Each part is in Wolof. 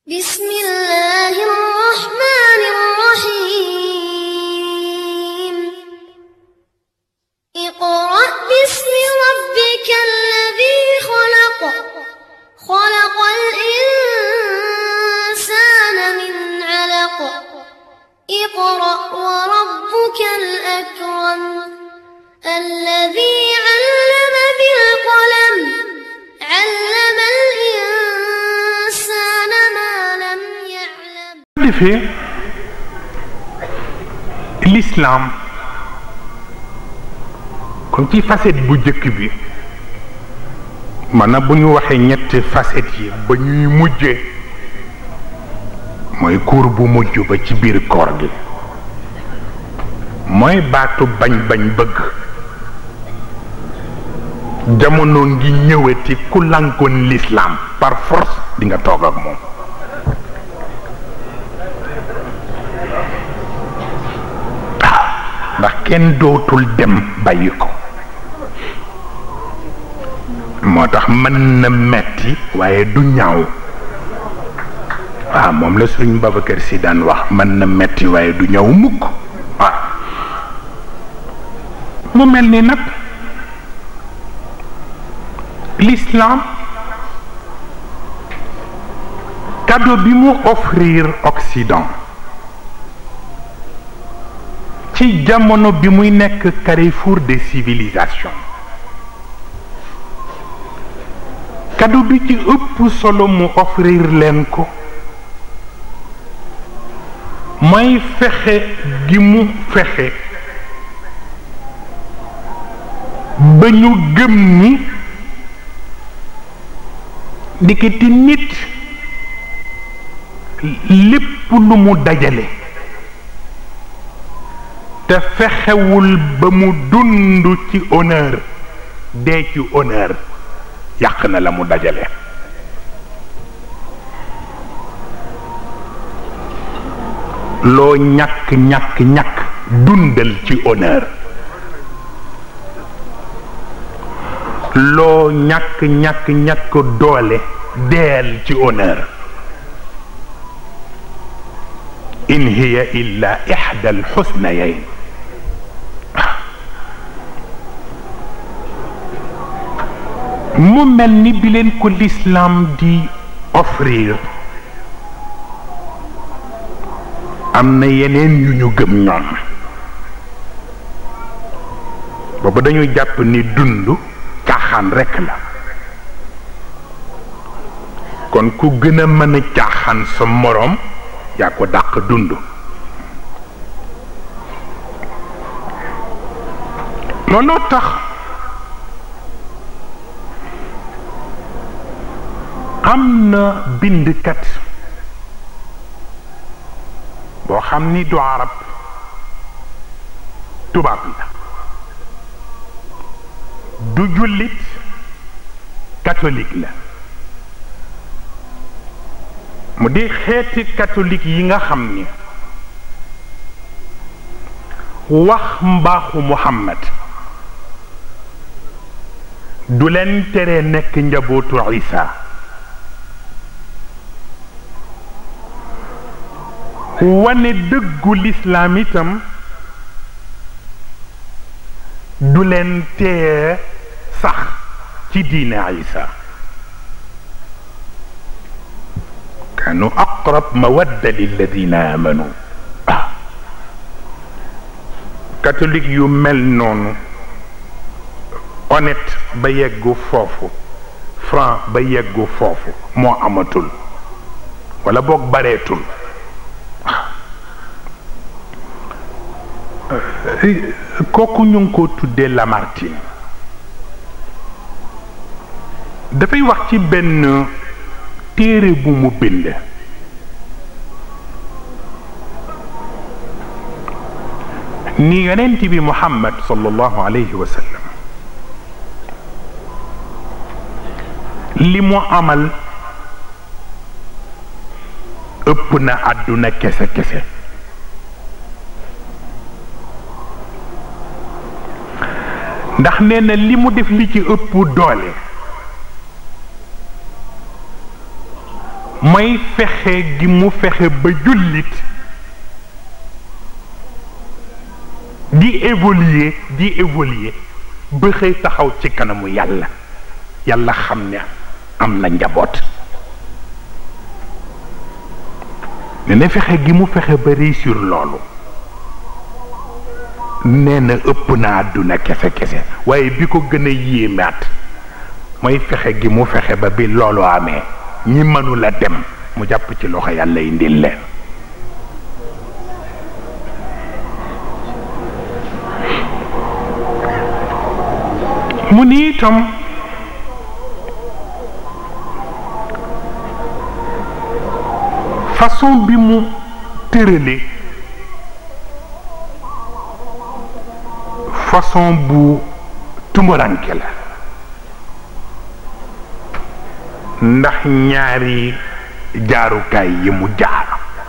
بسم الله الرحمن الرحيم اقرأ باسم ربك الذي خلق خلق الإنسان من علق اقرأ وربك الأكرم الذي علم بالقلم علم الإنسان ما لم يعلم defee l'islam comme ci facette bu jëkk bi maanaam bu ñu waxee ñetti facette yi ba ñuy mujjee mooy kuur bu mujj ba ci biir koor gi mooy baatu bañ-bañ bëgg jamono ngi ñëwati ku lankoon l'islam par force di nga toog ak moom ndax kenn dootul dem bàyyi ko moo tax mën na metti waaye du ñaaw waaw moom la suñ Babacar si daan wax mën na metti waaye du ñaaw mukk waaw mu mel ni nag l'islam cadeau bi mu offrir Occident ci jamono bi muy nekk carrefour des civilisations cadeau bi ci ëpp solo mu offrir leen ko mooy fexe gi mu fexe ba ñu gëm ni ndikiti nit lépp lu mu dajale te fexewul ba mu dund ci honneur dee ci honneur yàq na la mu dajale loo ñàkk ñàkk ñàkk dundal ci honneur loo ñàkk ñàkk ñàkk doole deel ci honneur in hiya illa ixda alxusnayayn mu mel ni bi leen ko l'islam di offrir am na yeneen yu ñu gëm ñoom boobu dañuy jàpp ni dund caaxaan rekk la kon ku gën a mën a caaxaan sa moroom yaa ko dàq dund looloo tax am na bindkat boo xam ni du arab tubaab la du jullit catholique la mu di xeeti catholique yi nga xam ni wax mbaaxu Muhammad du leen tere nekk njabootu Isa wane dëggu lislaam itam du leen tee sax ci diine Isa kaanu aqrab mawadda lilladina amanu ah catholique yu mel noonu honnête ba yeggu foofu franc ba yeggu foofu moo amatul wala boog bareetul kooku ñu ngi ko tuddee Lamartine dafay wax ci benn téere bu mu bind ni yonent bi Muhammad sallallahu alayhi wa sallam li mu amal ëpp na àdduna kese kese ndax nee na li mu def li ci ëpp doole mooy fexe gi mu fexe ba jullit di évoluer di évoluer ba xëy taxaw ci kanamu yàlla yàlla xam ne am na njaboot ne na fexe gi mu fexe ba réussir loolu nee na ëpp na àdduna kese kese waaye bi ko gën a yéemaat mooy fexe gi mu fexe ba bi loolu amee ñi mënula dem mu jàpp ci loxo yàlla indil leen mu ni itam façon bi mu tërale façon bu tumuranke la ndax ñaari jaarukaay yi mu jaar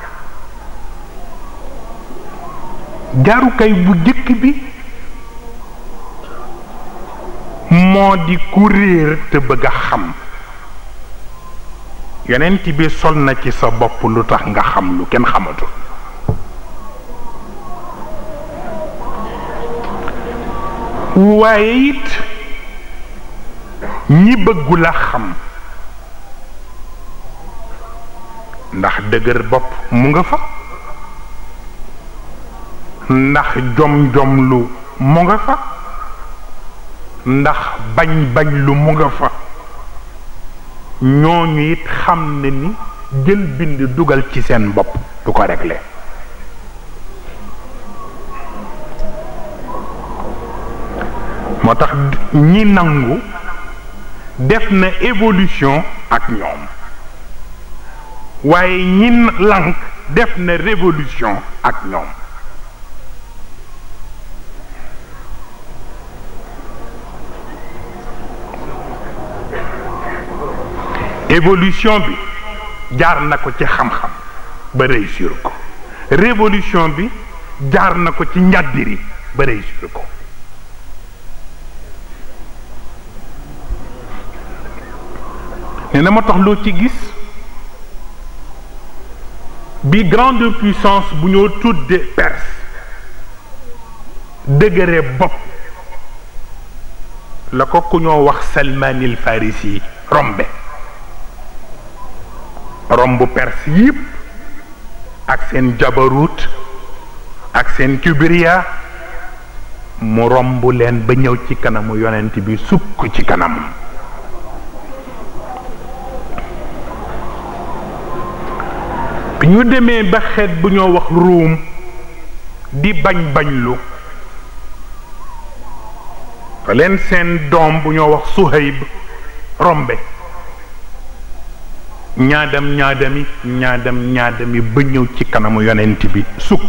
jaarukaay bu jëkk bi moo di ku réer te bëgg a xam yonent bi sol na ci sa bopp lu tax nga xam lu kenn xamatul waaye it ñi bëggu la xam ndax dëgër bopp mu nga fa ndax jom-jom lu mu nga fa ndax bañ-bañ lu mu nga fa ñooñu it xam ne ni jël bind dugal ci seen bopp du ko réglé moo tax ñi nangu def na évolution ak ñoom waaye ñi lank def na révolution ak ñoom évolution bi jaar na ko ci xam-xam ba réussir ko révolution bi jaar na ko ci njàddiri ba réussir ko ne na ma tax loo ci gis bi grande puissance bu ñoo tudde Perse dëgëre bopp la ko ku ñoo wax Salmanil Farisi rombe romb Perse yépp ak seen jabarut ak seen kibriya mu romb leen ba ñëw ci kanamu yonent bi sukk ci kanam bi ñu demee ba xeet bu ñoo wax ruum di bañ bañlu fa leen seen doom bu ñoo wax Suhayb rombe ñaadam ñaadami ñaadam ñaadami ba ñëw ci kanamu yonent bi sukk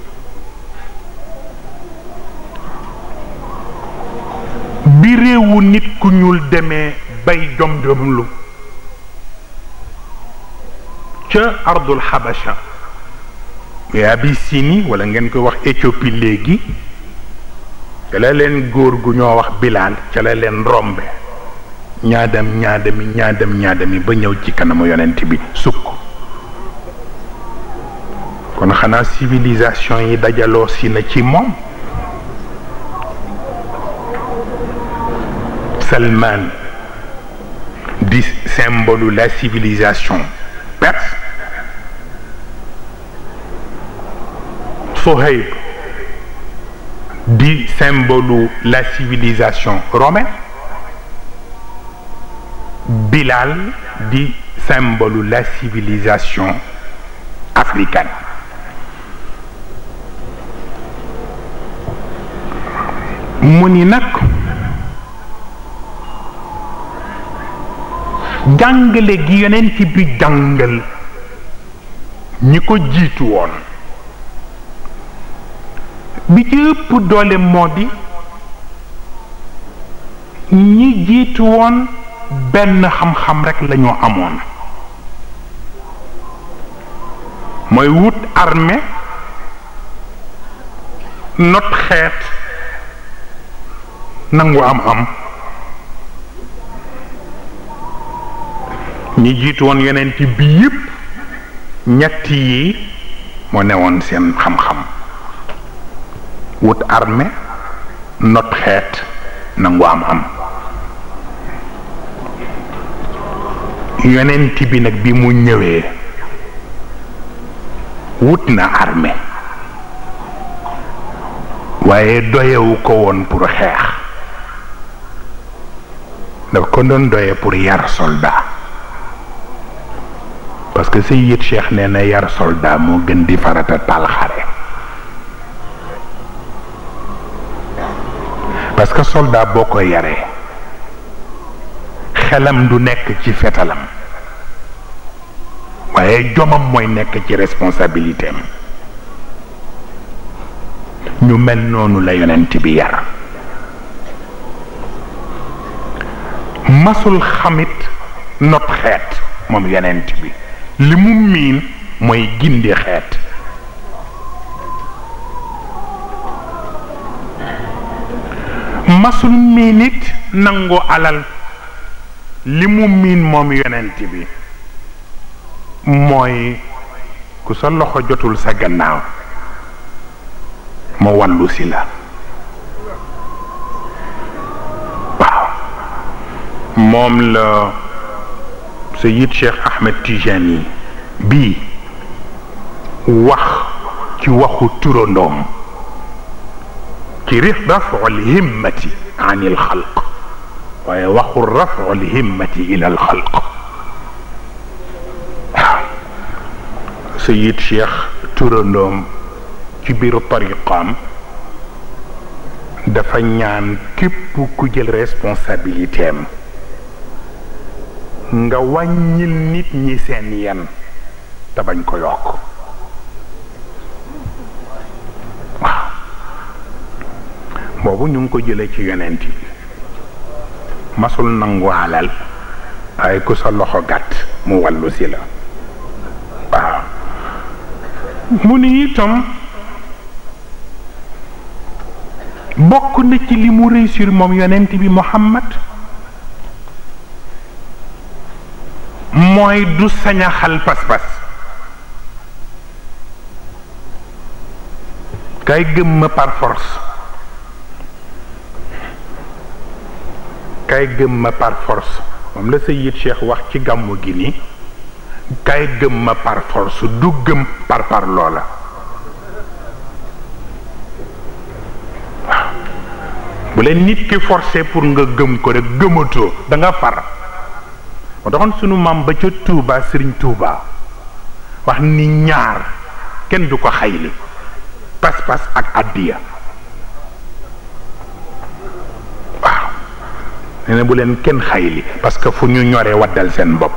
bi réewu nit ku ñuul demee bay jom-jomlu ca ardul xabasha muy Abyssinie wala ngeen koy wax Éthiopie léegi ca la leen góor gu ñoo wax Bilaal ca la leen rombe ñaadam ñaadami ñaadam ñaadami ba ñëw ci kanamu yonent bi sukk kon xanaa civilisation yi dajaloo si na ci moom Salman di symbole la civilisation perse Soheib di symbole la civilisation romaine Bilal di symbole la civilisation africaine mu ni nag jàngale gi yonent bi jàngal ñi ko jiitu woon bi ci ëpp doole moo di ñi jiitu woon benn xam-xam rekk lañu amoon mooy wut armée not xeet nangu am am ñi jiitu woon yonent bi yépp ñett yi moo newoon seen xam-xam wut armée not xeet nangu am am yonent bi nag bi mu ñëwee wut na armée waaye doyewu ko woon pour xeex daf ko doon doye pour yar soldat parce que Sayyid Cheikh nee na yar soldat moo gën di farata taal xare parce que soldat boo ko yaree xelam du nekk ci fetalam waaye jomam mooy nekk ci responsabilité am ñu mel noonu la yonent bi yar masul xamit not xeet moom yonent bi li mu miin mooy gindi xeet masul miin it nangu alal li mu miin moom yonent bi mooy ku sa loxo jotul sa gannaaw mu wàllu si la waaw moom la Sayyid Cheikh Ahmed Tijani bii wax ci waxu turandoom ci raf'ul himmati an il xalq waaye waxu raf'ul himmati ila al xalq waaw Sayyid Cheikh turandoom ci biir tariqaam dafa ñaan képp ku jël responsabilité am nga wàññil nit ñi seen yen te bañ ko yokk waaw boobu ñu ngi ko jëlee ci yonent bi masul nangu alal waaye ku sa loxo gàtt mu wàllu si la waaw mu ni itam bokk na ci li mu réussir moom yonent bi Muhammad mooy du sañaxal pas-pas kay gëm ma par force kay gëm ma par force moom la Sayyid Cheikh wax ci gàmmu gi ni kay gëm ma par force du gëm par par loola bu leen nit ki forcé pour nga gëm ko rek gëmatoo da nga far moo taxoon sunu maam ba ca Touba Serigne Touba wax ni ñaar kenn du ko xayli pas-pas ak addiya waaw nee na bu leen kenn xayli parce que fu ñu ñoree waddal seen bopp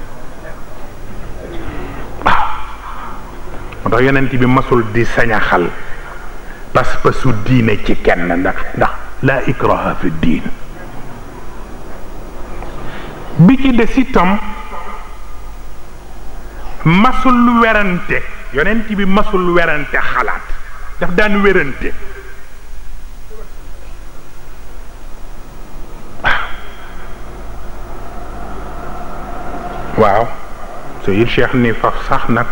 waaw moo tax yonent bi masul di sañaxal pas-pasu diine ci kenn ndax ndax la ikraha fi diin bi ci des itam masul werante yonent bi masul werante xalaat daf daan werante waaw Sayyid Cheikh ni faf sax nag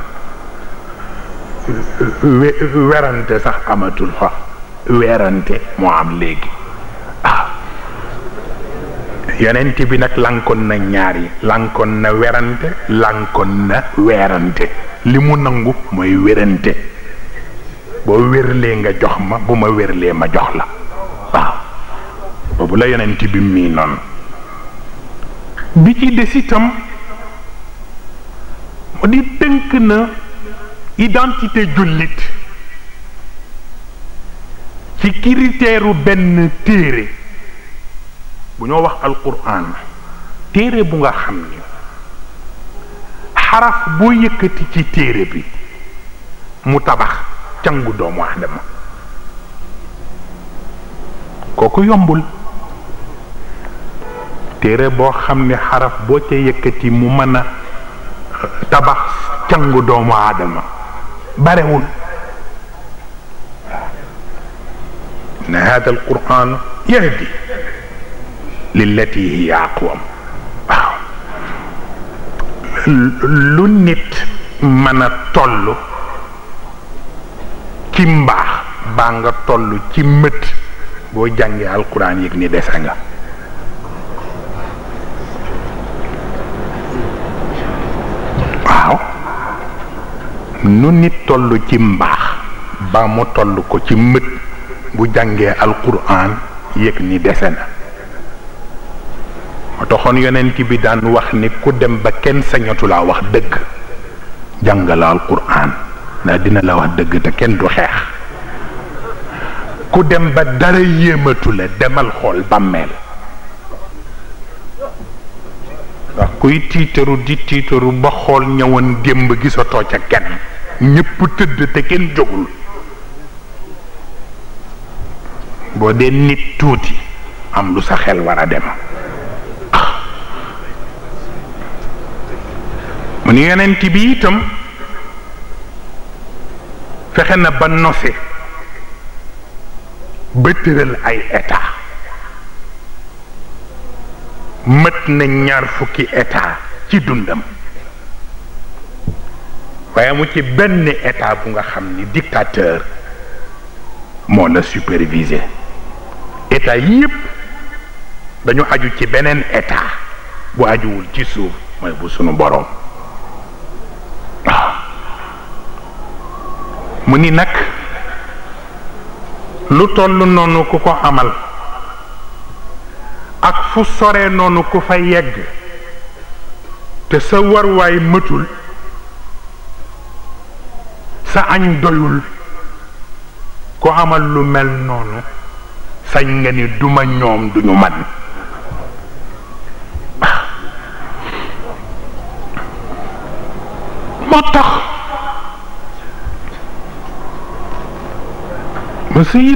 werante sax amatul fa werante moo am léegi ah yonent bi nag lankoon na ñaar yi lankoon na werante lankoon na weerante li mu nangu mooy werante boo wérlee nga jox ma bu ma wérlee ma jox la waaw boobu la yonent bi mii noonu bi ci des itam mu di tënk na identité jullit ci critère benn téere bu ñoo wax alquran téere bu nga xam ni xaraf boo yëkkati ci téere bi mu tabax cangu doomu aadama kooku yombul téere boo xam ne xaraf boo ca yëkkati mu mën a tabax cangu doomu aadama barewul na hada alquran yahdi lillati hiya aqwam waaw lu nit mën a toll ci mbaax baa nga toll ci mët boo jàngee alquran yëg ni dese nga waaw nu nit toll ci mbaax baa mu toll ko ci mët bu jàngee alquran yëg ni dese na moo taxoon yonent bi daan wax ni ku dem ba kenn sañatu laa wax dëgg jàngala alquran ndax dina la wax dëgg te kenn du xeex ku dem ba dara yéematu la demal xool bàmmeel ndax kuy tiitaru di tiitaru ba xool ñëwoon démb gisatoo ca kenn ñépp tëdd te kenn jógul boo dee nit tuuti am lu sa xel war a dem mu ni yonent bi itam fexe na ba nose ba tëral ay état mët na ñaar fukki état ci dundam waaye mu ci benn état bu nga xam ni dictateur moo la supervisé état yépp dañu aju ci beneen état bu ajuwul ci suuf mooy bu sunu boroom waaw mu ni nag lu toll noonu ku ko amal ak fu sore noonu ku fa yegg te sa warwaay mëtul sa añ doyul ku amal lu mel noonu sañ nga ni duma ñoom duñu man moo tax ma